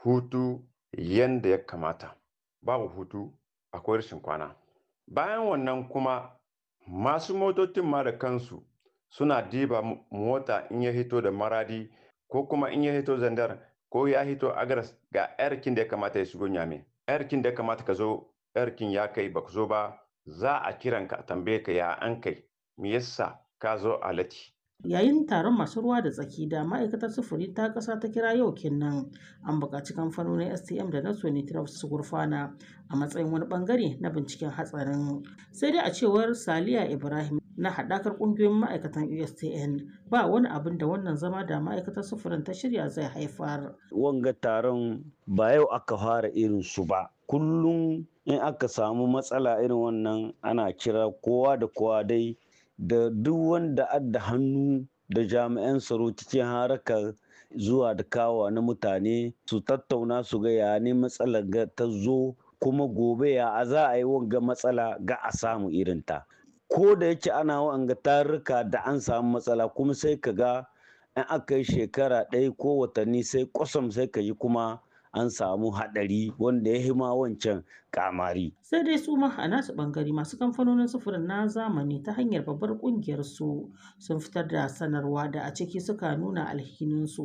hutu yanda ya kamata babu hutu akwai rashin kwana bayan wannan kuma masu motocin ma da kansu suna diba mota in ya hito da maradi ko kuma in ya hito zandar ko ya hito agaras ga yarkin da ya kamata ya shigo nyame yarkin da ya kamata ka zo yarkin ya kai baka zo ba za a kiran ka a tambaye ka ya an kai me yasa ka zo a lati yayin taron masu ruwa da tsaki da ma'aikatar sufuri ta ƙasa ta kira yau kenan an buƙaci kamfanonin stm da na sonitraf su gurfana a matsayin wani bangare na binciken hatsarin sai dai a cewar saliya ibrahim na haɗakar ƙungiyoyin ma'aikatan ustn ba wani abin da wannan zama da ma'aikatar sufurin ta shirya zai haifar wanga taron ba yau aka fara irin su ba kullum in aka samu matsala irin wannan ana kira kowa da kowa dai da duk wanda adda hannu da jami'an tsaro cikin harakar zuwa da kawa na mutane su tattauna su ga ya ne matsalar ga ta zo kuma gobe ya a za a yi wanga matsala ga a samu irinta ko da yake ana wanga tarurruka da an samu matsala kuma sai ka ga in aka yi shekara ɗaya ko watanni sai kwasam sai ka yi kuma an samu haɗari wanda ya hima wancan kamari. Sai dai su ma a nasu ɓangare masu kamfanonin sufurin na zamani ta hanyar babbar ƙungiyar su sun fitar da sanarwa da a ciki suka nuna alhininsu